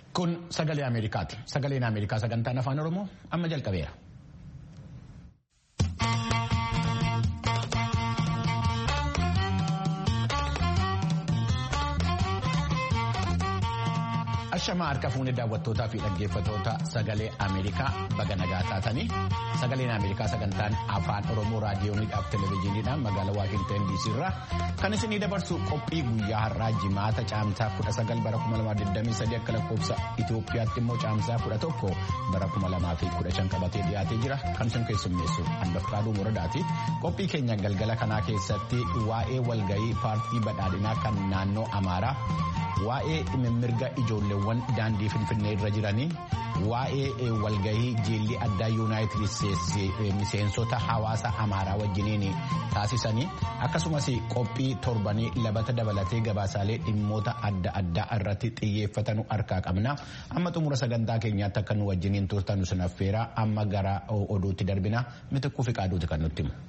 Kun sagalee Ameerikaati. Sagaleen Ameerikaa sagantaan afaan Oromoo amma jalqabeera. Ashamaa harka fuunee daawwattootaa fi dhaggeeffattoota sagalee Ameerikaa baga nagaa taatanii sagaleen Ameerikaa sagantaan afaan Oromoo raadiyooniidhaaf televezyiiniidhaan magaalaa Waashintan DC irraa kan isinii dabarsu qophii guyyaa har'aa jimaata caamsaa 19 bara 2023 akka lakkoofsa Itoophiyaatti immoo caamsaa 11 bara 2015 qabatee dhiyaatee jira kan isin keessummeessu handafkaaduu muradaati. Qophii keenya galgala kanaa keessatti waa'ee walgahii paartii badhaadhinaa kan naannoo Amaaraa waa'ee mirga ijoolleewwan daandii finfinnee irra jiranii waa'ee walgahii jiilli addaa yuunaayitid isteetsi miseensota hawaasa amaaraa wajjiniin taasisanii akkasumas qophii torbanii labata dabalatee gabaasaalee dhimmoota adda addaa irratti xiyyeeffatanu harkaa qabna amma xumura sagantaa keenyaatti akka nu wajjiniin turtanu sinaffeera amma gara oduutti darbina mitikkuu fi qaaduuti kan nutti himu.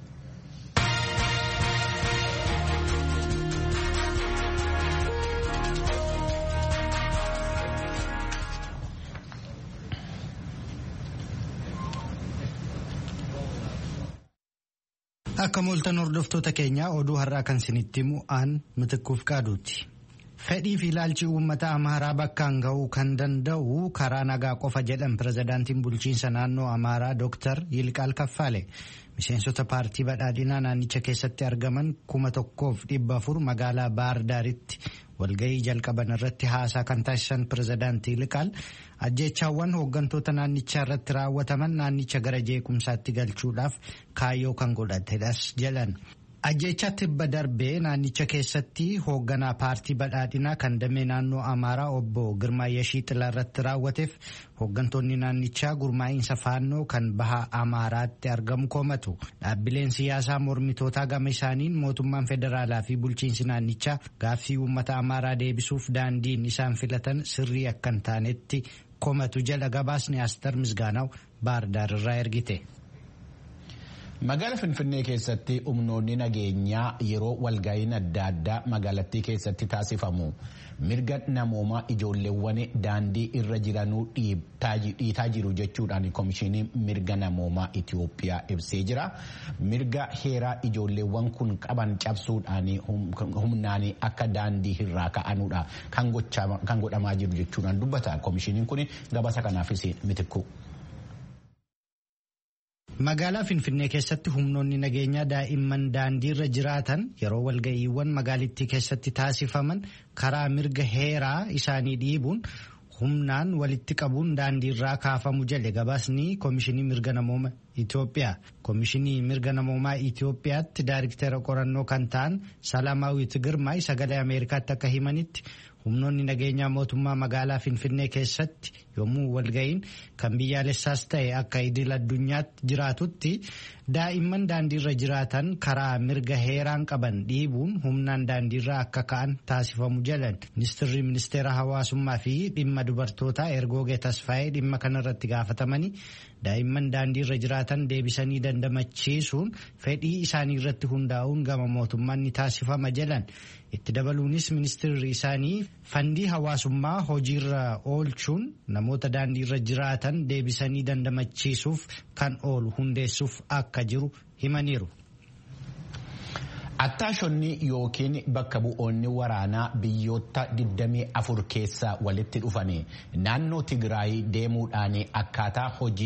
Akka mooltan hordoftoota keenyaa oduu har'aa kan isinitti himu aan mitikkuuf qaaduuti. Fedhii fi ilaalchi uummata Amaaraa bakkaan ga'uu kan danda'u karaa nagaa qofa jedhan pirezidaantiin bulchiinsa naannoo Amaaraa Dr. Yilqaal Kaffaale. Miseensota paartii badhaadhinaa naannicha keessatti argaman kuma tokkoof dhibba afur magaalaa Baardaaritti walgahii jalqaban irratti haasaa kan taasisan pirezidaantii Yilqaal ajjeechaawwan hooggantoota naannichaa irratti raawwataman naannicha gara jeequmsaatti galchuudhaaf kaayyoo kan godhatedhas jedhan. Ajjeechaa tibba darbee naannicha keessatti hoogganaa paartii badhaadhinaa kan damee naannoo Amaaraa obbo Girmaayeshii Xilaa irratti raawwateef hooggantoonni naannichaa gurmaa'iinsa faannoo kan baha Amaaraatti argamu komatu. Dhaabbileen siyaasaa mormitootaa gama isaaniin mootummaan federaalaa fi bulchiinsi naannichaa gaaffii uummata Amaaraa deebisuuf daandiin isaan filatan sirrii akka hin taanetti komatu jala gabaasni Astar Misgaanaw Baardaar irraa ergite. Magaala Finfinnee keessatti humnoonni nageenyaa yeroo walga'iin adda addaa magaalattii keessatti taasifamu mirga namoomaa ijoolleewwan daandii irra jiranuu dhiitaa jiru jechuudhaan komishinii mirga namoomaa Itoophiyaa ibsee jira. Mirga heeraa ijoolleewwan kun qaban cabsuudhaan humnaan akka daandii irraa ka'anuudha kan godhamaa jiru jechuudhaan dubbata. Komishiniin kun gabaasa kanaafis mitikku. Magaalaa Finfinnee keessatti humnoonni nageenyaa daa'imman daandiirra jiraatan yeroo walga'iiwwan magaalittii keessatti taasifaman karaa mirga heeraa isaanii dhiibuun humnaan walitti qabuun daandiirraa kaafamu jedhe gabaasni Komishinii Mirga Namoomaa Itoophiyaa. Komishinii Mirga Namoomaa Itoophiyaatti daariktera qorannoo kan ta'an Salaamaawit Girmaay sagalee Ameerikaatti akka himanitti humnoonni nageenyaa mootummaa magaalaa Finfinnee keessatti yommuu walga'iin kan biyyaalessaas ta'e akka idil addunyaatti jiraatutti daa'imman daandiirra jiraatan karaa mirga heeraan qaban dhiibuun humnaan daandiirra akka ka'an taasifamu jedhan ministirri ministeera hawaasummaa fi dhimma dubartootaa ergoogee tasfaa'ee dhimma kanarratti gaafatamanii daa'imman daandiirra jiraatan deebisanii dandamachiisuun fedhii isaanii irratti hundaa'uun gama mootummaan ni taasifama jedhan itti dabaluunis ministirri isaanii fandii hawaasummaa hojiirra oolchuun namoota daandiirra jiraatan deebisanii dandamachiisuuf kan oolu hundeessuuf akka jiru himaniiru. Attaashonni yookiin bakka bu'oonni waraanaa biyyoota 24 keessaa walitti dhufanii naannoo Tigraay deemuudhaan akkaataa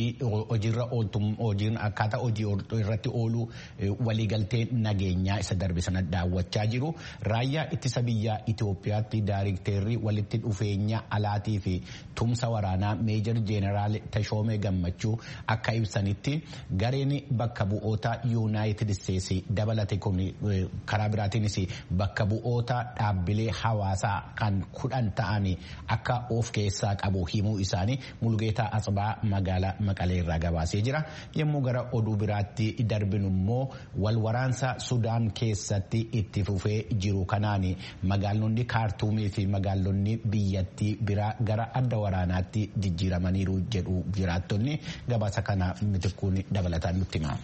hojiin akkaataa hojii irratti oolu waliigaltee nageenyaa isa darbe sana daawwachaa jiru. Raayyaa ittisa biyyaa Itoophiyaatti daayirikteerri walitti dhufeenya alaatii fi tumsa waraanaa meejor jeeneraal Tashoomee Gammachuu akka ibsanitti gareen bakka bu'oota yuunaayitid isteetsi dabalate kun karaa biraatiinis bakka bu'oota dhaabbilee hawaasaa kan kudhan ta'an akka of keessaa qabu himuu isaanii mulgeetaa asbaa magaalaa maqalee irraa gabaasee jira yommuu gara oduu biraatti darbinu immoo wal waraansa sudaan keessatti itti fufee jiru kanaan magaalonni kaartuumii fi magaalonni biyyattii biraa gara adda waraanaatti jijjiiramaniiru jedhu jiraattonni gabaasa kana mitikkuun dabalataan nutti hima.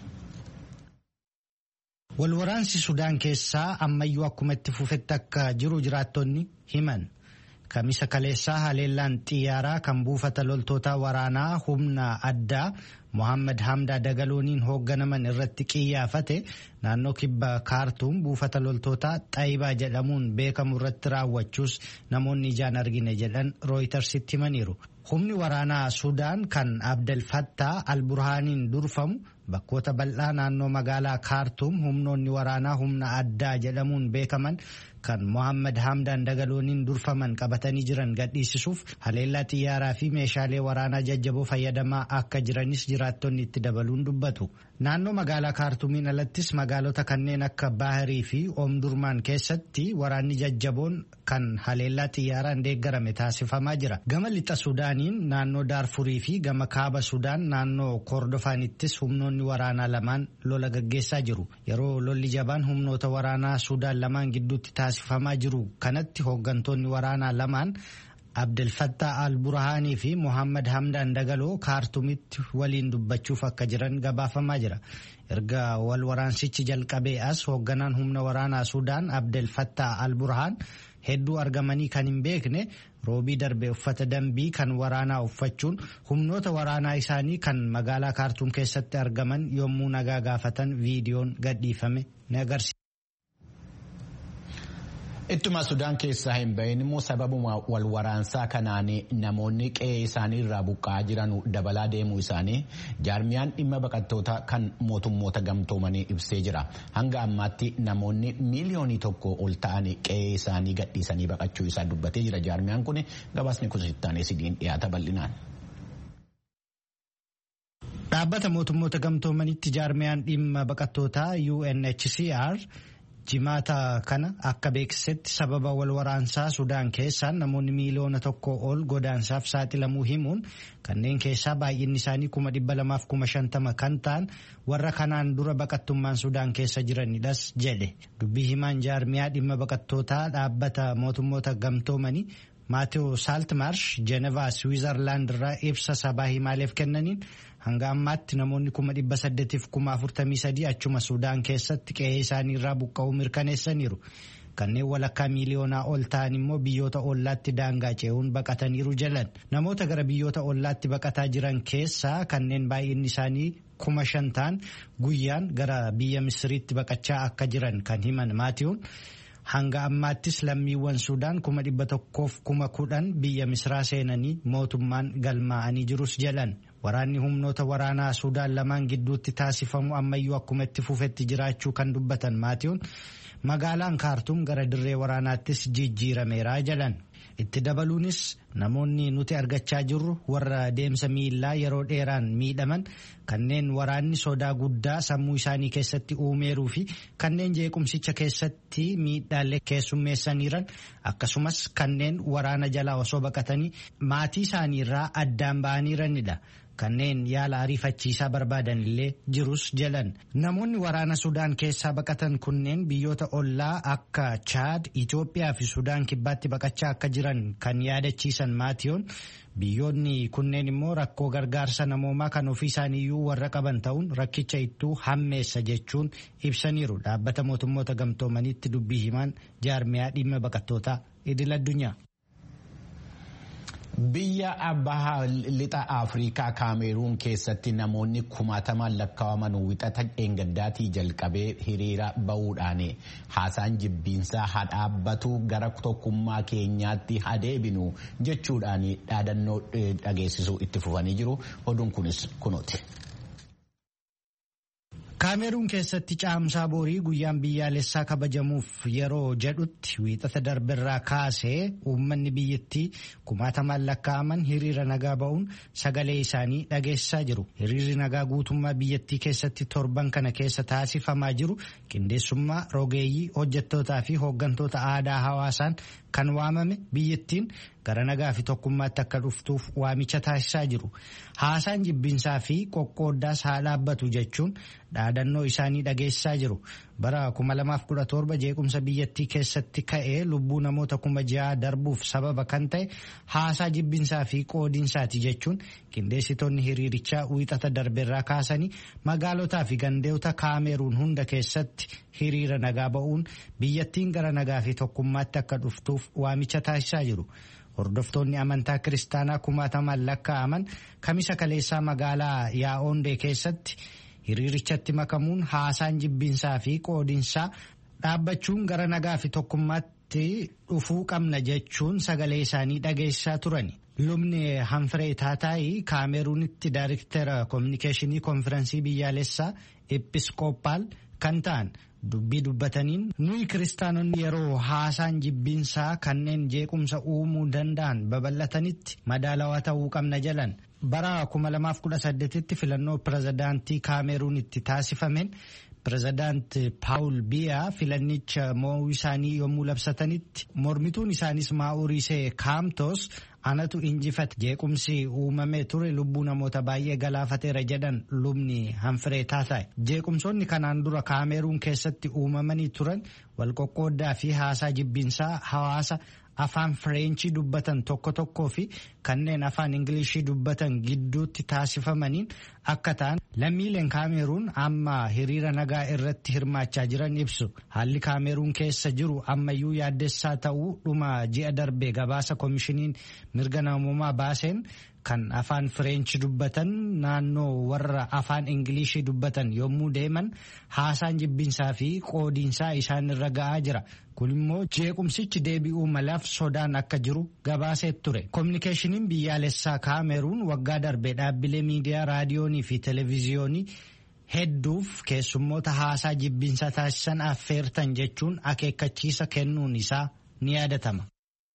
Walwaraansi Sudaan keessaa ammayyuu akkuma itti fufetti akka jiru jiraattonni himan. kamisa kaleessaa haleellaan xiyyaaraa kan buufata loltoota waraanaa humna addaa Mohaammed Hamdaa Dagalooniin hoogganaman irratti qiyyaafate naannoo kibba kaartuum buufata loltootaa Xaayibaa jedhamuun beekamu irratti raawwachuus namoonni ijaan argine jedhan rooytarsitti himaniiru. Humni waraanaa Sudaan kan Abdel Fattah al-Burhaaniin durfamu bakkoota bal'aa naannoo magaalaa kaartuum humnoonni waraanaa humna addaa jedhamuun beekaman kan Mohaammed Hamdaan Dagalooniin durfaman qabatanii jiran gadhiisisuuf haleellaa xiyyaaraa fi meeshaalee waraanaa jajjaboo fayyadamaa akka jiranis jiraattonni itti dabaluun dubbatu. Naannoo magaalaa kaartuumiin alattis magaalota kanneen akka Baahirii fi Oomdurmaan keessatti waraanni jajjaboon kan haleellaa xiyyaaraan deeggarame taasifamaa jira. Gama lixa Sudaaniin naannoo Daarfurii fi gama kaaba Sudaan naannoo Kordofaanittis humnoonni waraanaa lamaan lola gaggeessaa jiru. Yeroo lolli jabaan humnoota waraanaa Sudaan lamaan gidduutti taasifamaa jiru kanatti hooggantoonni waraanaa lamaan Abdel Fattah al-Burhaanii fi Mohaammed Hamdaan Dagaloo kaartumitti waliin dubbachuuf akka jiran gabaafamaa jira. Erga wal waraansichi jalqabee as hoogganaan humna waraanaa Sudaan Abdel Fattah al-Burhaan hedduu argamanii kan hin beekne roobii darbe uffata dambii kan waraanaa uffachuun humnoota waraanaa isaanii kan magaalaa kaartuum keessatti argaman yommuu nagaa gaafatan viidiyoon gadhiifame ni agarsiisa. Ittuma Sudaan keessaa hin bahin immoo sababuma wal waraansaa kanaan namoonni qe'ee isaanii irraa buqqa'aa jiran dabalaa deemuu isaanii jaarmiyaan dhimma baqattoota kan mootummoota gamtoomanii ibsee jira. Hanga ammaatti namoonni miiliyoonii tokko ol ta'an qe'ee isaanii gadhiisanii baqachuu isaa dubbatee jira. Jaarmiyaan kun gabaasni kusittaanee sidiin dhiyaata bal'inaan. Dhaabbata mootummoota gamtoomanitti jaarmiyaan dhimma baqattootaa UNHCR jimaata kana akka beeksisetti sababa wal waraansaa sudaan keessaan namoonni miiliyoona tokko ol godaansaaf saaxilamuu himuun kanneen keessaa baay'inni isaanii kuma dhibba lamaaf kuma shantama kan ta'an warra kanaan dura baqattummaan sudaan keessa jiranidhas jedhe dubbii himaan jaarmiyaa dhimma baqattootaa dhaabbata mootummoota gamtoomanii Maatewo Saaltmarsh Jeenevaa Siwiizerlaand irraa ibsa sabaa himaaleef kennaniin hanga ammaatti namoonni kuma dhibba saddeetiif kuma afurtamii sadii achuma Sudaan keessatti qe'ee isaanii irraa buqqa'uu mirkaneessaniiru. Kanneen walakkaa miiliyoonaa ol ta'an immoo biyyoota ollaatti daangaa ce'uun baqataniiru jalan. Namoota gara biyyoota ollaatti baqataa jiran keessaa kanneen baay'inni isaanii kuma shan ta'an guyyaan gara biyya Misiriitti baqachaa akka jiran kan himan Maatiyoon. Hanga ammaattis lammiiwwan Sudaan kuma dhibba tokkoof kuma kudhan biyya Misiraa seenanii mootummaan galmaa'anii jirus jedhan. Waraanni humnoota waraanaa Sudaan lamaan gidduutti taasifamu ammayyuu akkuma itti fufetti jiraachuu kan dubbatan Maatiyoon magaalaan kaartuum gara dirree waraanaattis jijjiirameera jedhan. Itti dabaluunis namoonni nuti argachaa jirru warra deemsa miillaa yeroo dheeraan miidhaman kanneen waraanni sodaa guddaa sammuu isaanii keessatti uumeeruu fi kanneen jeequmsicha keessatti miidhaalee keessummeessaniiran akkasumas kanneen waraana jalaa osoo baqatanii maatii isaaniirraa addaan ba'aniiranidha. Kanneen yaala ariifachiisaa barbaadan illee jirus jedhan namoonni waraana Sudaan keessaa baqatan kunneen biyyoota ollaa akka Chaad, Itoophiyaa fi Sudaan kibbaatti baqachaa akka jiran kan yaadachiisan maatiyoon biyyoonni kunneen immoo rakkoo gargaarsa namoomaa kan ofii isaaniiyyuu warra qaban ta'uun rakkicha ittuu hammeessa jechuun ibsaniiru dhaabbata mootummoota gamtoomaniitti dubbii himaan jaarmiyaa dhimma baqattootaa idil addunyaa. Biyya baha lixa Afrikaa Kaameruun keessatti namoonni kumaatamaan lakkaa'aman wixata dheengaddaatii jalqabee hiriira bahuudhaan haasaan jibbiinsaa haa dhaabbatu gara tokkummaa keenyaatti haa deebinu jechuudhaan dhaadannoo dhageessisuu itti fufanii jiru. Oduun kunis kunooti. Kaameruun keessatti caamsaa boorii guyyaan biyyaalessaa kabajamuuf yeroo jedhutti wiixata darbirraa kaasee uummanni biyyattii kumaatamaan lakkaa'aman hiriira nagaa ba'uun sagalee isaanii dhageessisaa jiru. Hiriirri nagaa guutummaa biyyattii keessatti torban kana keessa taasifamaa jiru qindeessummaa rogeeyyii hojjettootaa fi hooggantoota aadaa hawaasaan kan waamame biyyattiin gara nagaa fi tokkummaatti akka dhuftuuf waamicha taasisaa jiru. Haasaan jibbinsaa fi qoqqooddaas haa dhaabbatu jechuun dhaadannoo isaanii dhageessaa jiru. Bara 2017 jeequmsa biyyattii keessatti ka'ee lubbuu namoota kuma ja'a darbuuf sababa kan ta'e haasaa jibbinsaa fi qoodinsaati jechuun qindeessitoonni hiriirichaa wiixata darbeerraa kaasanii magaalotaa fi gandeota kaameruun hunda keessatti hiriira nagaa ba'uun biyyattiin gara nagaa fi tokkummaatti akka dhuftuuf waamicha taasisaa jiru. Hordoftoonni amantaa kiristaanaa kumaatamaan lakkaa'aman kamisa kaleessaa magaalaa Yaa'oondee keessatti hiriirichatti makamuun haasaan jibbinsaa fi qoodinsaa dhaabbachuun gara nagaa fi tokkummaatti dhufuu qabna jechuun sagalee isaanii dhageessaa turani. Lubni Hanfiree Taataayi Kaameruunitti Daariktera Kominikeeshinii Konfirensii Biyyaalessaa Episkoopaal kan ta'an dubbii dubbataniin nuyi kiristaanonni yeroo haasaan jibbinsaa kanneen jeequmsa uumuu danda'an babal'atanitti madaalawaa ta'uu qabna jalan. Bara 2018tti filannoo pirezidaantii Kaameruunitti taasifameen pirezidaanti Paawul Biyaa filannicha mo'uu isaanii yommuu labsatanitti mormituun isaanis Maa'urisee Kaamtoos anatu injifate jeequmsi uumamee ture lubbuu namoota baay'ee galaafateera jedhan lubni hanfiree taataa'e jeequmsoonni kanaan dura kaameruun keessatti uumamanii turan walqoqqooddaa fi haasaa jibbinsaa hawaasa afaan fireenchii dubbatan tokko tokkoo fi kanneen afaan ingilishii dubbatan gidduutti taasifamaniin akka ta'an lammiileen kaameruun amma hiriira nagaa irratti hirmaachaa jiran ibsu haalli kaameruun keessa jiru ammayyuu yaaddessaa ta'uu dhuma ji'a darbee gabaasa koomishiniin mirga namummaa baaseen kan afaan fireenchi dubbatan naannoo warra afaan ingilishii dubbatan yommuu deeman haasaan jibbinsaa fi qoodiinsaa isaan irra ga'aa jira kun immoo jeequmsichi deebi'uu malaaf sodaan akka jiru gabaasee ture koominikeeshiniin biyyaalessaa kaameruun waggaa darbee dhaabbilee miidiyaa raadiyoonii fi televiziyoonii hedduuf keessummoota haasaa jibbinsaa taasisan affeertan jechuun akeekkachiisa kennuun isaa ni yaadatama.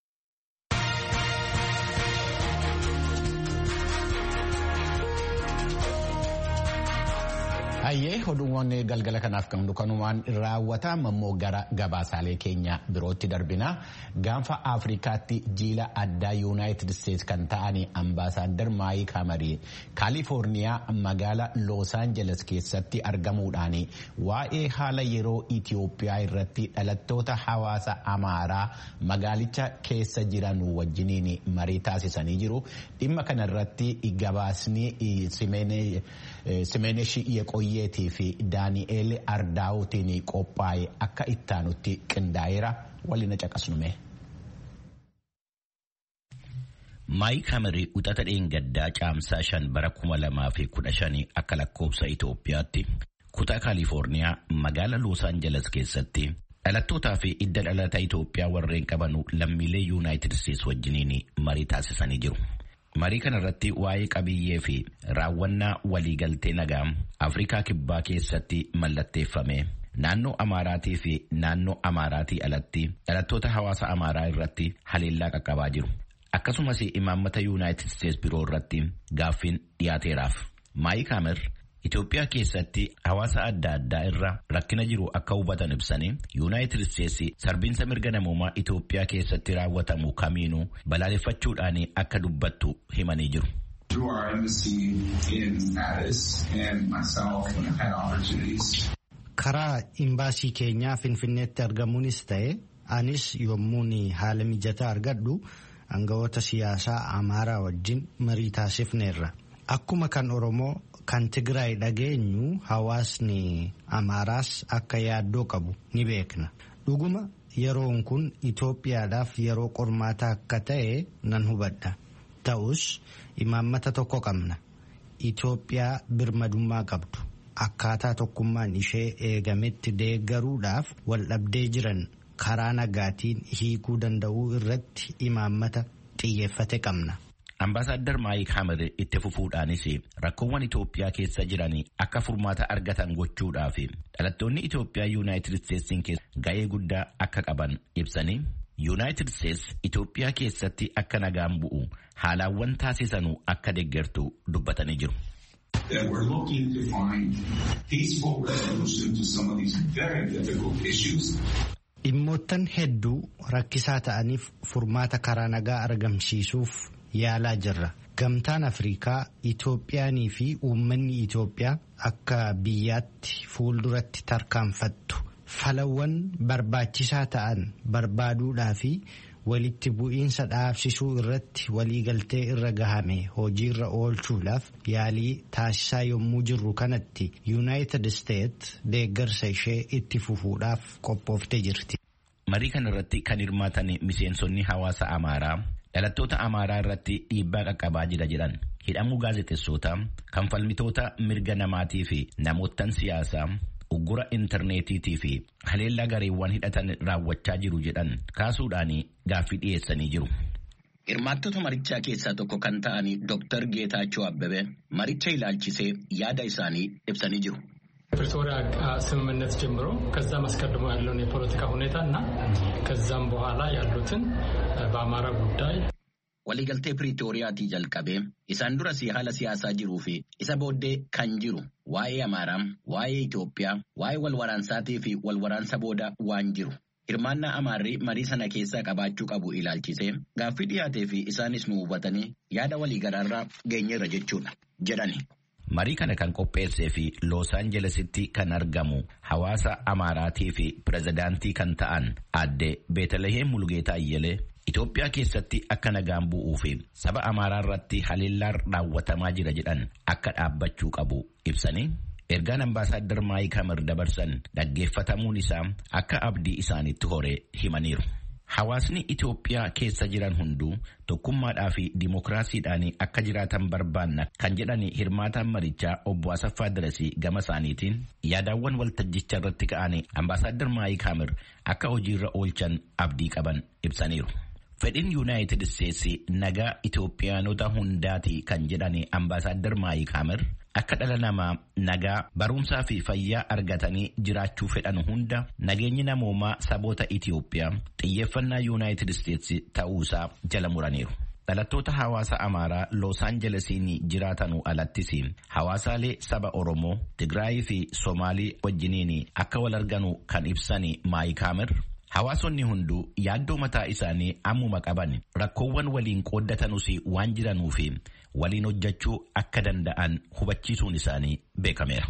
Hayyee oduuwwan galgala kanaaf kan kanumaan raawwatamu immoo gara gabaasaalee keenya birootti darbina. Gaanfa Afrikaatti jiila addaa Yuunaayitid Isteets kan ta'an ambaasaaddar Maayii Kamarii Kaalifoorniyaa magaala Loos Aanjeles keessatti argamuudhaan waa'ee haala yeroo Itiyoophiyaa irratti dhalattoota hawaasa Amaaraa magaalicha keessa jiran wajjiniin marii taasisanii jiru. Dhimma kanarratti gabaasni Simeenesh Yeqoyyeetii fi Daani'eel Ardaawutiin qophaa'e akka ittaanutti qindaa'eera waliin caqasnume. Maayii Kamarii uxata dheengaddaa caamsaa shan bara kuma lamaa fi kudha shanii akka lakkoobsa Itoophiyaatti kutaa Kaalifoorniyaa magaala Loos Aanjeles keessatti dhalattootaa fi idda dhalata Itoophiyaa warreen qabanu lammiilee Yuunaayitid Isteets wajjiniin marii taasisanii jiru. Marii kana irratti waa'ee qabiyyee fi raawwannaa waliigaltee nagaa Afrikaa Kibbaa keessatti mallatteeffame naannoo Amaaraatii fi naannoo Amaaraatii alatti dhalattoota hawaasa Amaaraa irratti haleellaa qaqqabaa jiru. Akkasumas imaammata Yuunaayitid Isteets biroo irratti gaaffiin dhiyaateeraaf. Maayii Kaamer Itoophiyaa keessatti hawaasa adda addaa irra rakkina jiru akka hubatan ibsanii Yuunaayitid Isteets sarbiinsa mirga namoomaa Itoophiyaa keessatti raawwatamu kamiinuu balaaleffachuudhaan akka dubbattu himanii jiru. Through our embassy in Addis and myself when I've had opportunities. Karaa imbaasii keenyaa Finfinneetti argamuunis ta'e anis yommuun haala mijataa argadhu aangawoota siyaasaa Amaaraa wajjin marii taasifneerra. Akkuma kan Oromoo kan Tigraay dhageenyu hawaasni Amaaraas akka yaaddoo qabu ni beekna. Dhuguma yeroon kun Itoophiyaadhaaf yeroo qormaataa akka ta'e nan hubadha. Ta'us imaammata tokko qabna. Itoophiyaa birmadummaa qabdu. Akkaataa tokkummaan ishee eegametti deeggaruudhaaf wal dhabdee jiran karaa nagaatiin hiikuu danda'uu irratti imaammata xiyyeeffate qabna. Ambaasaddar Maayik Hamad itti fufuudhaanis rakkoowwan Itoophiyaa keessa jiran akka furmaata argatan gochuudhaaf dhalattoonni Itoophiyaa Yuunaayitid Isteetsiin keessa ga'ee guddaa akka qaban ibsanii Yuunaayitid Isteets Itoophiyaa keessatti akka nagaan bu'u haalaawwan taasisanuu akka deeggartu dubbatanii jiru. That we're looking to find peaceful resolution to some of these very difficult issues. Dhimmoottan hedduu rakkisaa ta'aniif furmaata karaa nagaa argamsiisuuf yaalaa jirra. gamtaan Afrikaa Itoophiyaanii fi uummanni Itoophiyaa akka biyyaatti fuulduratti tarkaanfattu falawwan barbaachisaa ta'an barbaaduudhaa fi walitti bu'iinsa dhaabsisuu irratti waliigaltee irra gahame hojiirra oolchuudhaaf yaalii taasisaa yommuu jirru kanatti yuunaayitid isteet deeggarsa ishee itti fufuudhaaf qophooftee jirti. Marii kana irratti kan hirmaatan miseensonni hawaasa Amaaraa dhalattoota Amaaraa irratti dhiibbaa qaqqabaa jira jedhan hidhamuu gaazexeessootaa kan falmitoota mirga namaatii fi namoottan siyaasaa uggura intarneetiitii fi haleellaa gareewwan hidhatan raawwachaa jiru jedhan kaasuudhaan gaaffii dhiyeessanii jiru. Hirmaattota marichaa keessaa tokko kan ta'an Dr. Geetaachoo Abbebe maricha ilaalchisee yaada isaanii ibsanii jiru. ፕሪቶሪያ ስምምነት ጀምሮ ከዛም አስቀድሞ ያለውን የፖለቲካ ሁኔታ እና ከዛም በኋላ ያሉትን በአማራ ጉዳይ waliigaltee piriitooriyaatii jalqabee isaan duras haala siyaasaa jiruu fi isa booddee kan jiru waa'ee amaaraa waa'ee Itoophiyaa waa'ee walwaraansaatii fi walwaraansa booda waan jiru hirmaannaa amaarri marii sana keessaa qabaachuu qabu ilaalchisee gaaffii dhiyaatee fi isaanis nu hubatanii yaada waliigalaarraa geenyeerra jechuudha jedhani. Marii kana kan qopheessee fi Loos Aanjelesitti kan argamu hawaasa Amaaraatii fi pirezidaantii kan ta'an aadde Beetalaheem Mulgeetaa Ayyelee Itoophiyaa keessatti akka nagaan bu'uu fi saba Amaaraa irratti haleellaan raawwatamaa jira jedhan akka dhaabbachuu qabu ibsanii ergaan ambaasaaddar Maayik Hamar dabarsan dhaggeeffatamuun isaa akka abdii isaanitti horee himaniiru. Hawaasni Itoophiyaa keessa jiran hunduu tokkummaadhaa fi dimookiraasiidhaan akka jiraatan barbaanna kan jedhan hirmaataan marichaa obbo Asaffaa Dirasii gama isaaniitiin yaadaawwan waltajjicha irratti ka'an ambaasaaddar Maayik Hamir akka hojiirra oolchan abdii qaban ibsaniiru. Fedhiin Yuunaayitid Isteetsi nagaa Itoophiyaanota hundaati kan jedhan ambaasaaddar Maayik Hamir akka dhala namaa nagaa barumsaa fi fayyaa argatanii jiraachuu fedhan hunda nageenyi namoomaa saboota Itoophiyaa xiyyeeffannaa Yuunaayitid Isteetsi ta'uusaa jala muraniiru. Dhalattoota hawaasa Amaaraa Loos Aanjelesiin jiraatanuu alattis hawaasaalee saba Oromoo, Tigraayii fi Somaalii wajjiniin akka wal arganu kan ibsan Maayik Hamir Hawaasonni hunduu yaaddoo mataa isaanii ammuma qaban rakkoowwan waliin qooddatanuus waan jiranuu fi waliin hojjechuu akka danda'an hubachiisuun isaanii beekameera.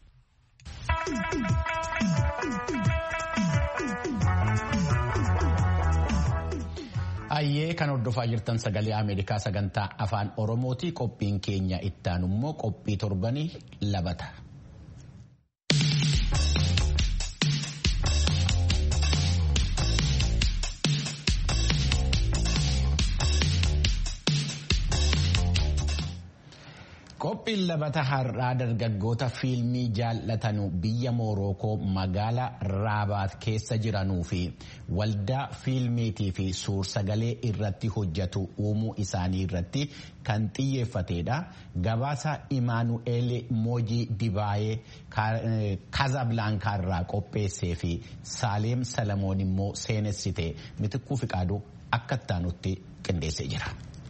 Ayyee kan hordofaa jirtan sagalee Ameerikaa sagantaa afaan Oromooti qophiin keenya ittaan immoo qophii torbanii labata. Qophiin labata har'aa dargaggoota fiilmii jaallatanu biyya Moorookoo magaalaa Raabaat keessa jiranuu fi waldaa fiilmiitii fi suursagalee irratti hojjetu uumuu isaanii irratti kan xiyyeeffatedha. Gabaasa Imaanu'eel Moojii Dibaayee Kazablaankaa irraa qopheessee fi Saaleem Salamoon immoo seenessite mitikkuu fiqaaduu akka ittaanutti qindeessee jira.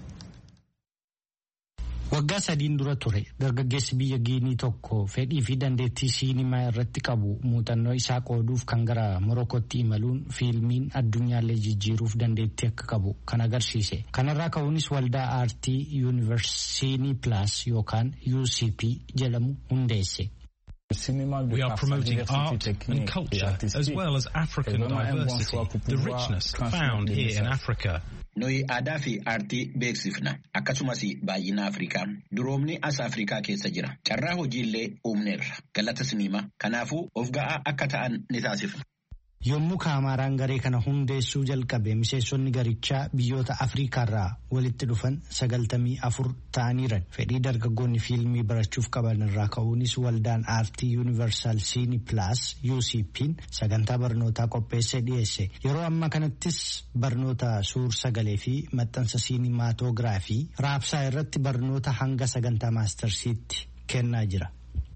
Waggaa sadiin dura ture dargaggeessi biyya Giinii tokko fedhii fi dandeettii siinimaa irratti qabu muuxannoo isaa qooduuf kan gara Morokootti imaluun fiilmiin addunyaallee jijjiiruuf dandeettii akka qabu kan agarsiise. Kanarraa ka'uunis waldaa aartii yuunivarsiinii Pilaas yookaan UCP jedhamu hundeesse. We are promoting art and culture as well as African diversity, the richness found here in Africa. Nuyi aadaa fi aartii beeksifna akkasumas baay'ina Afrikaa duroomni as Afrikaa keessa jira carraa hojiillee uumneerra galata siniima kanaafuu of ga'aa akka ta'an ni taasifna. Yommuu Kaamaraan garee kana hundeessuu jalqabe miseensonni garichaa biyyoota Afriikaarraa walitti dhufan sagaltamii afur ta'aniiran fedhii dargaggoonni fiilmii barachuuf qaban irraa ka'uunis waldaan aartii yuunivarsaal siini pilaas UCP'n sagantaa barnootaa qopheessee dhiyeesse yeroo ammaa kanattis barnoota suur sagalee fi maxxansa siinimaatoogiraafii raabsaa irratti barnoota hanga sagantaa maastarsiitti kennaa jira.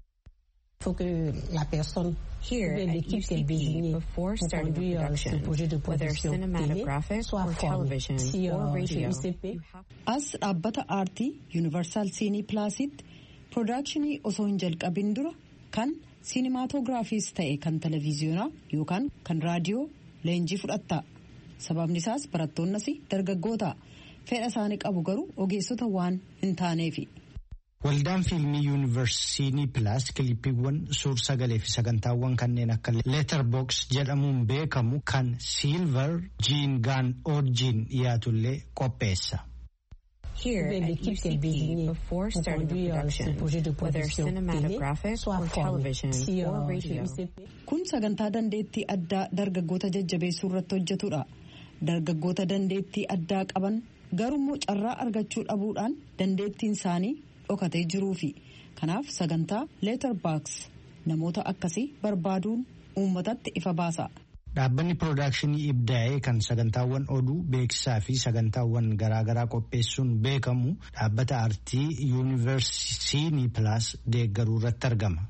Here at UCP, before starting a production, whether cinematographic or television or radio, As dhaabbata aartii yuunivarsaal siinii pilaasitti piroodakshinii osoo hin jalqabin dura kan siinimaatogiraafiis ta'e kan televiziyoonaa yookaan kan raadiyoo leenjii fudhatta. Sababni isaas barattoonnas dargaggoota fedha isaanii qabu garuu ogeessota waan hin taaneefi. Waldaan fiilmii yuunivarsiitii Pilaas kilippiiwwan suur sagalee fi sagantaawwan kanneen akka leetarboks jedhamuun beekamu kan Silver Jiin Gaan Oorjiin dhiyaatullee qopheessa. Here at UCP, before starting the production, whether cinematographic or television or radio. Kun sagantaa dandeettii addaa dargaggoota jajjabeessuu irratti hojjetudha. Dargaggoota dandeettii addaa qaban garuu carraa argachuu dhabuudhaan dandeettiin isaanii dhokatee jiruufi kanaaf sagantaa leetarbaaks namoota akkasii barbaaduun uummatatti ifa baasa. Dhaabbanni piroodakshinii ibdaa'ee kan sagantaawwan oduu beeksisaa fi sagantaawwan garaagaraa qopheessuun beekamu dhaabbata aartii yuunivarsiitii pilaas deeggaruu irratti argama.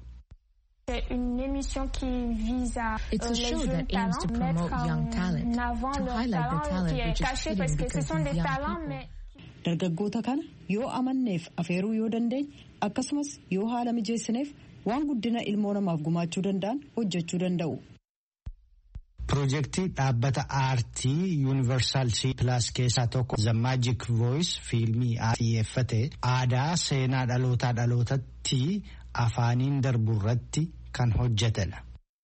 It's a show that aims to promote young talent, to highlight the talent which is hidden because of young people. Dargaggoota kana yoo amanneef afeeruu yoo dandeenye akkasumas yoo haala mijeessineef waan guddina ilmoo namaaf gumaachuu danda'an hojjechuu danda'u. Piroojeektii dhaabbata aartii yuunivarsaal pilaas keessaa tokko The Magic Voice fiilmii xiyyeeffate aadaa seenaa dhalootaa dhalootatti afaaniin darbu irratti kan hojjetedha.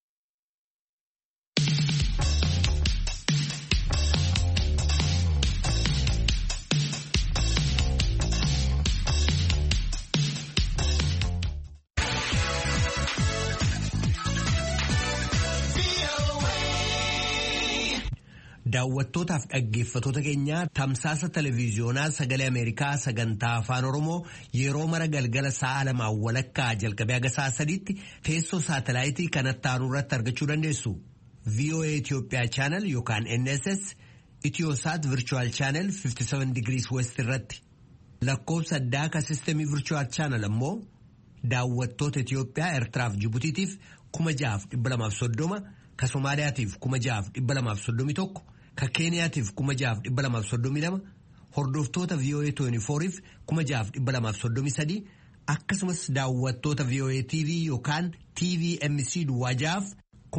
Daawwattootaaf dhaggeeffatoota keenya tamsaasa televiiziyoonaa sagalee Ameerikaa sagantaa afaan Oromoo yeroo mara galgala sa'a lamaan walakkaa jalqabee haga sa'a sadiitti teessoo saatalaayitii kanatti aanu irratti argachuu dandeessu. VOA Itoophiyaa chaanal yookaan NSS Itiyoosaat Virchuwal chaanal 57 digirii West irratti lakkoofsa addaa ka sistemii Virchuwal chaanal ammoo daawwattoota Itiyoophiyaa Eertiraaf Jibutiitiif 6,230 ka Somaaliyaatiif 6,231 ka keeniyaatiif 6,232 hordoftoota VOA 24f 6,233 akkasumas daawwattoota VOA TV yookaan TVMC duwwaajaaf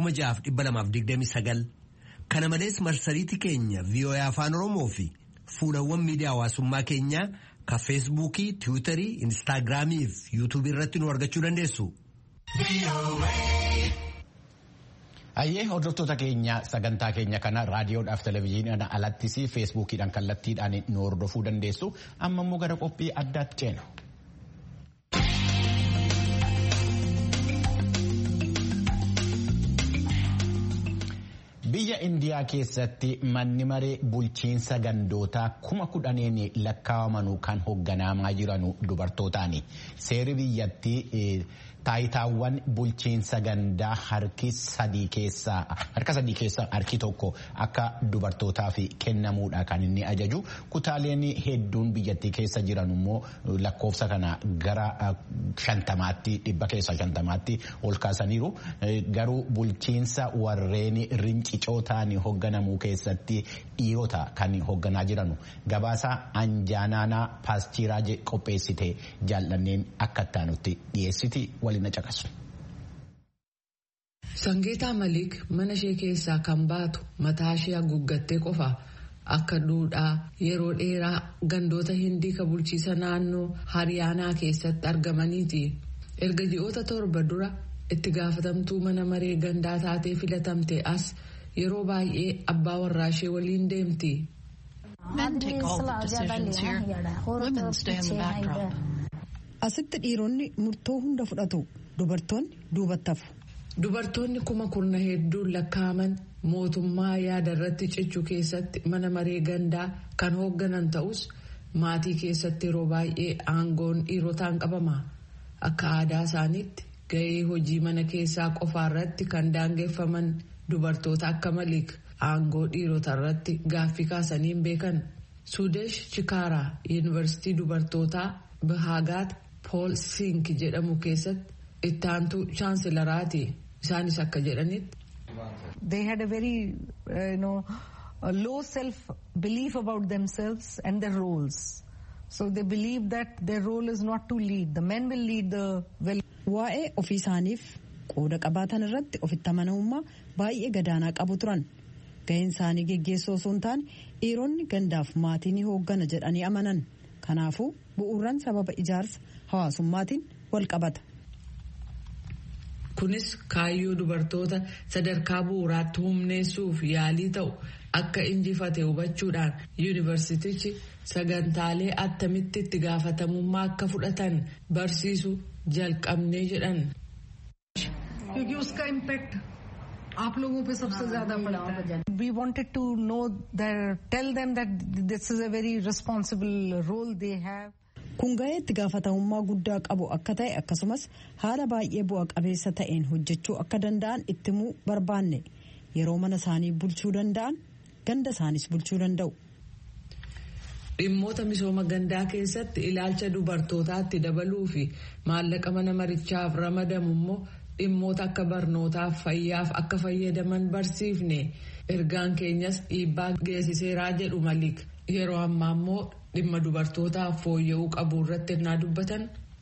6,229 kana malees marsariitii keenya VOA afaan oromoo fi fuulawwan miidiyaa hawaasummaa keenyaa ka feesbuukii tiwiitarii instaagiraamii fi yuutuubii irratti nu argachuu dandeessu. Ayyee hordoftoota keenya sagantaa keenya kana raadiyoodhaaf televezyiiniidhaan alattis feesbuukiidhaan kallattiidhaan nu hordofuu dandeessu amma immoo gara qophii addaatti ceenu. Biyya Indiyaa keessatti manni maree bulchiinsa gandootaa kuma kudhaniin lakkaa'amanuu kan hoogganamaa jiran dubartootaani. Seerri biyyattii taayitaawwan bulchiinsa gandaa harki sadii keessaa harka sadii keessaa harki tokko akka dubartootaaf kennamuudha kan inni ajaju kutaaleen hedduun biyyattii keessa jiran immoo lakkoofsa kana gara shantamaatti dhibba keessaa shantamaatti ol kaasaniiru garuu bulchiinsa warreen rincicoo ta'anii hoogganamuu keessatti dhiirota kan hoogganaa jiranu gabaasa anjaanaanaa paastiraa qopheessite jaallanneen akka ittaanutti dhiyeessiti waliin caqasu. Sangeetaa Maliik mana ishee keessaa kan baatu mataa ishee haguuggattee qofa akka duudhaa yeroo dheeraa gandoota hindii ka bulchiisa naannoo hariyaanaa keessatti argamaniiti. Erga ji'oota torba dura itti gaafatamtuu mana maree gandaa taatee filatamte as yeroo baay'ee abbaa warraa ishee waliin deemti. Asitti dhiironni murtoo hunda fudhatu dubartoonni duubatti hafu. Dubartoonni kuma kurna hedduun lakkaa'aman mootummaa yaada irratti cichuu keessatti mana maree gandaa kan hoogganan ta'us maatii keessatti yeroo baay'ee aangoon dhiirotaan qabama. Akka aadaa isaaniitti gahee hojii mana keessaa qofaa irratti kan daangeffaman dubartoota akka maliik aangoo dhiirota irratti gaaffii kaasaniin beekan. Suudesh Chikaaraa yuunivarsiitii dubartootaa Bahaagaat Pool Sink jedhamu keessatti itti aantuu chaansilaraati. Isaanis akka jedhanitti. They had a very uh, you know, a low self belief about themselves and their roles. So they believe that their role is not to lead. The men will lead the well. Waa'ee ofii isaaniif qooda qabaatan irratti ofitti amanamummaa baay'ee gadaanaa qabu turan. ga'een isaanii geggeessoo osoo hin taane dhiironni gandaaf maatii ni hooggana jedhanii amanan kanaafuu bu'uuraan sababa ijaarsa hawaasummaatiin wal qabata. kunis kaayyoo dubartoota sadarkaa bu'uuraatti humneessuuf yaalii ta'u akka injifate hubachuudhaan yuunivarsiitichi sagantaalee attamitti itti gaafatamummaa akka fudhatan barsiisu jalqabnee jedhan. आप लोगों पे सबसे ज्यादा पड़ता है we wanted to know tell them that this is a very responsible role they have kun ga'ee itti gaafatamummaa guddaa qabu akka ta'e akkasumas haala baay'ee bu'a qabeessa ta'een hojjechuu akka danda'an itti himuu barbaanne yeroo mana isaanii bulchuu danda'an ganda isaanis bulchuu danda'u. dhimmoota misooma gandaa keessatti ilaalcha dubartootaatti dabaluu fi maallaqa mana marichaaf ramadamu immoo dhimmoota akka barnootaaf fayyaaf akka fayyadaman barsiifne ergaan keenyas dhiibbaa geessiseeraa jedhu malik yeroo ammaa immoo dhimma dubartootaaf fooyya'uu qabu irratti ennaa dubbatan.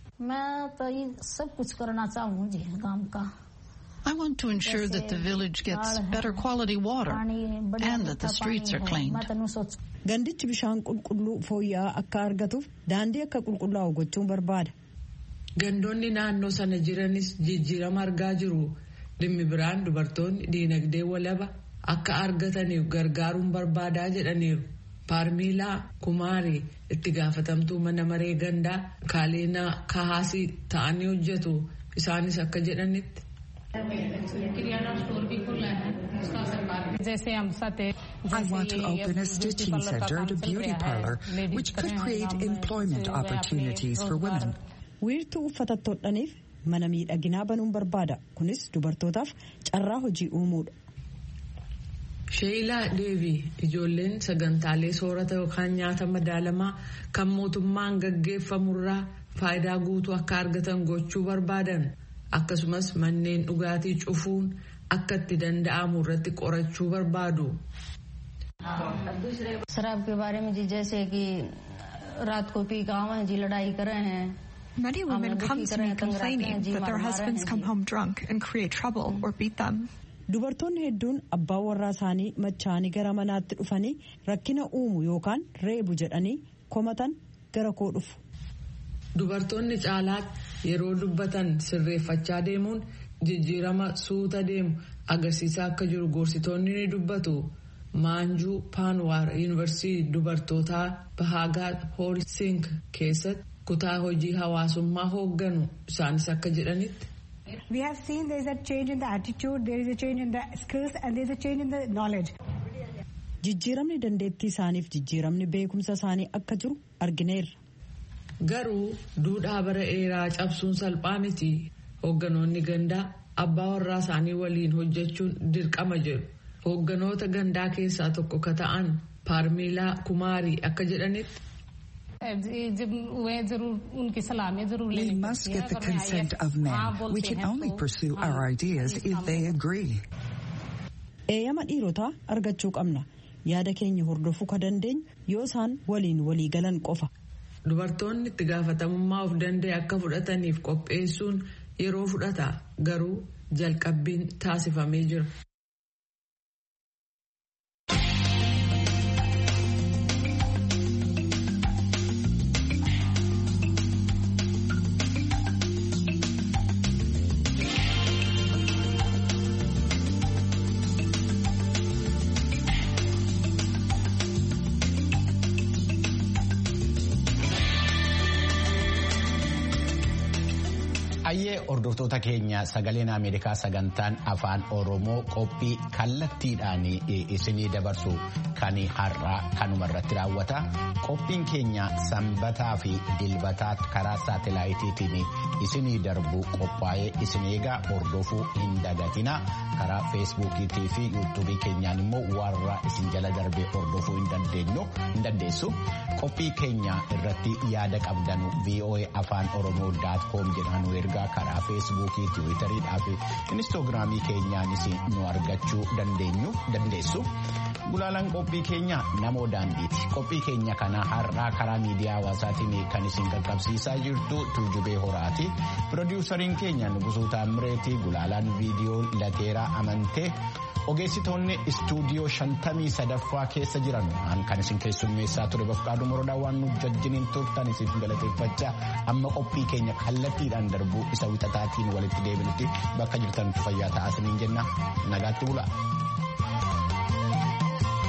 I want to ensure that the village gets better quality water and that the streets are cleaned. Gandichi bishaan qulqulluu fooyya'aa akka argatuuf daandii akka qulqullaa'u gochuun barbaada. Gandoonni naannoo sana jiranis jijjiirama argaa jiru. Dhimmi biraan dubartoonni diinagdee walaba akka argataniif gargaaruun barbaadaa jedhaniiru. Paarmiilaa Kumaarii itti gaafatamtuu mana maree gandaa Kaaleenaa Kahaasii ta'anii hojjetu. Isaanis akka jedhanitti. I want to open a stitching center and a beauty parlor, which could create employment opportunities for women. wiirtuu uffata hodhaniif mana miidhaginaa banuun barbaada kunis dubartootaaf carraa hojii uumuudha. sheeyilaa deevii ijoolleen sagantaalee soorata yookaan nyaata madaalamaa kan mootummaan gaggeeffamurraa faayidaa guutuu akka argatan gochuu barbaadan akkasumas manneen dhugaatii cufuun akka itti danda'amu irratti qorachuu barbaadu. शराब के बारे में जी जैसे कि रात को पी गाँव जी लड़ाई कर रहे हैं Many women come to me complaining that their husbands come home drunk and create trouble or beat them. Dubartoonni hedduun abbaa warraa isaanii machaanii gara manaatti dhufanii rakkina uumu yookaan reebu jedhanii komatan gara koo dhufu. Dubartoonni caalaatti yeroo dubbatan sirreeffachaa deemuun jijjiirama suuta deemu agarsiisaa akka jiru gorsitoonni ni dubbatu. Maanjuu Paanwaar Yuunivarsiitii dubartootaa Bahaagaa Hoolsing keessatti kutaa hojii hawaasummaa hoogganu isaanis akka jedhanitti. We have seen there is a change in the attitude, there is a change in the skills and there is a change in the knowledge. Jijjiiramni dandeettii isaaniif jijjiiramni beekumsa isaanii akka jiru argineerra. Garuu duudhaa bara dheeraa cabsuun salphaa miti. Hoogganoonni gandaa abbaa warraa isaanii waliin hojjechuun dirqama jedhu. Hoogganoota gandaa keessaa tokko ka ta'an Paarmiilaa Kumaarii akka jedhanitti. We must get the consent of men. We can only pursue our ideas if they agree. Eeyyama dhiirotaa argachuu qabna. Yaada keenya hordofuu ka dandeenyu yoo isaan waliin walii galan qofa. Dubartoonni itti gaafatamummaa of danda'e akka fudhataniif qopheessuun yeroo fudhata garuu jalqabbiin taasifamee jira. Baay'ee hordoftoota keenya sagaleen Ameerikaa sagantaan afaan Oromoo qophii kallattiidhaan isinii dabarsu kan har'aa kanuma irratti raawwata. Qophiin keenya sanbataa fi dilbataa karaa saatalaayitiitiin isinii darbu qophaa'ee isin eegaa hordofuu hin dagatina. Karaa feesbuukiitii fi yuutuubii keenyaan immoo warra isin jala darbee hordofuu hin dandeessu. Qophii keenya irratti yaada qabdanu VOA afaan Oromoo daat koom jedhaan ergaa irraa karaa feesbuukii tiwiitariidhaa fi inistoogiraamii keenyaanis nu argachuu dandeessu. Gulaalaan qophii keenya namoo daandiiti. Qophii keenya kana har'aa karaa miidiyaa hawaasaatiin kan isin qaqqabsiisaa jirtu tuujubee horaati. Pirodiwusariin keenya Nugusuu Taammireeti gulaalaan viidiyoo lateeraa amantee. ogeessitoonni istuudiyoo shantamii sadaffaa keessa jiran kan isin keessummeessaa ture bafqaaduu morodaa waan nu wajjiniin turtan isiif galateeffachaa amma qophii keenya kallattiidhaan darbuu isa wixataatiin walitti deebinutti bakka jirtanitti fayyaa ta'aa isiniin jenna nagaatti bulaa.